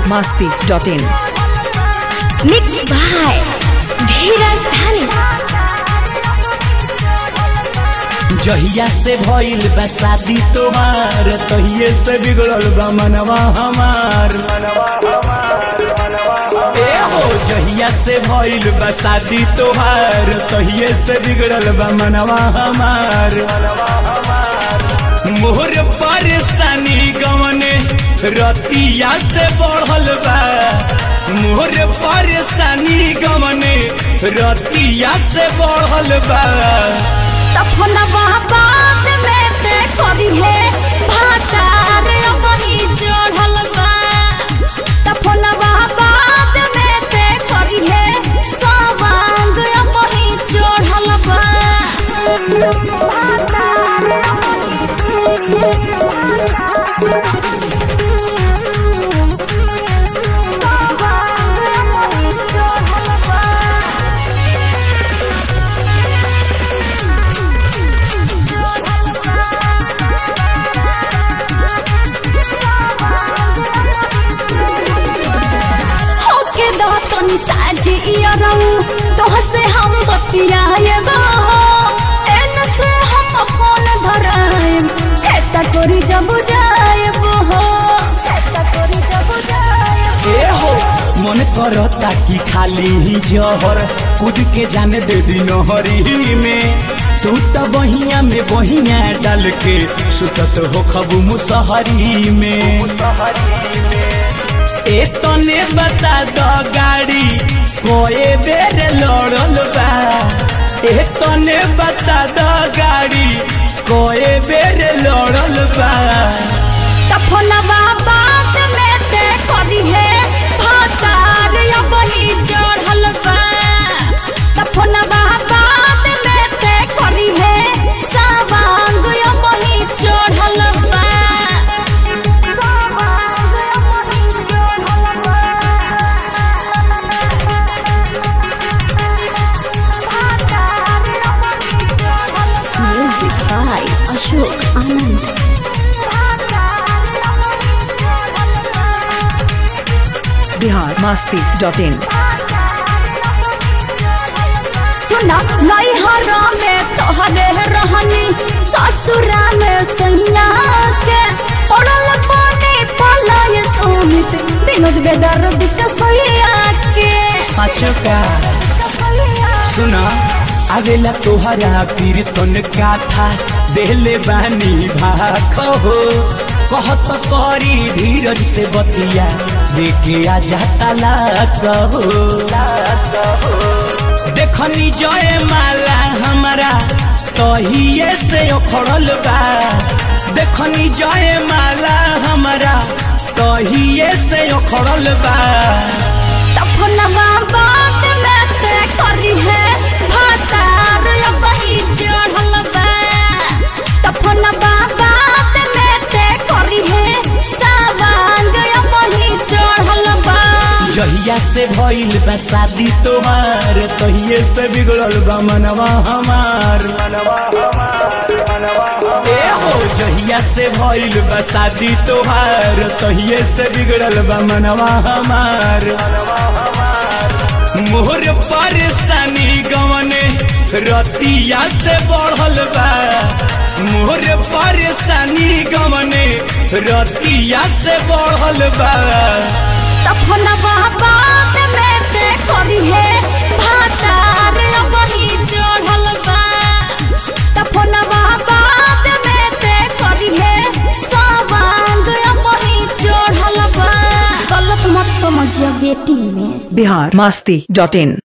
masti dot in. Mixed by धीरज धानी जहिया से भइल बा शादी तोहार तहिए से बिगड़ल बा मनवा हमार ए हो जहिया से भइल बा शादी तोहार तहिए से बिगड़ल बा मनवा हमार मोहर परेशानी गवने रतिया से बढ़ल बा मोहर परेशानी गवने रतिया से बढ़ल बा तफनवा बाद में ते करी है भातार वही चढ़ल बा तफनवा बाद में ते करी है सवांग वही चढ़ल बा होके दो तनी साझी इयरऊ तोह से हम बतियाएबो एन से हम फोन धराएम खेता करी जब जाएबो हो खेता करी जब जाएबो ए हो मन करता कि खाली ही जहर कूद के जाने दे दी नहरी में तू तो बहिया में बहिया डाल के सुतत हो खबू मुसहरी में ए तने बता दो गाड़ी कोए बेर लड़ल बा ए तने बता दो गाड़ी कोए बेर लड़ल बा तफनवा बात में ते करी है भातार वही चढ़ल बा तफनवा बात में ते करी है सवांग वही चढ़ल बा music by Ashok Anand Bihar masti dot in. सुना नैहर में तोहरे रहनी ससुरा में सैया के पड़ल पानी पलाय सोमित विनोद बेदर्द के सैया के सच का सुना आवेला तोहरा कीर्तन गाथा देले बानी भाखो हो कहत करी धीरज से बतिया देखे आ जाता लाख हो देखनी जय माला हमारा तहिए से उखड़ल बा देखनी जय माला हमारा तहिए से उखड़ल बा तफनवा बात में ते करी है भातार वही चढ़ल बा तफनवा बात में ते करी है सवांग वही चढ़ल बा जहिया से भइल बा शादी तोहार तहिए से बिगड़ल बा मनवा हमार ए हो जहिया से भइल बा शादी तोहार तहिए से बिगड़ल बा मनवा हमार मोहर परेशानी गवने रतिया से बढ़ल बा मोहर परेशानी गवने रतिया से बढ़ल बा तफनवा बात में ते करी है भातार वही चढ़ल बा तफनवा बात में ते करी है सवांग वही चढ़ल बा गलत मत समझिए बेटी में Bihar masti dot in.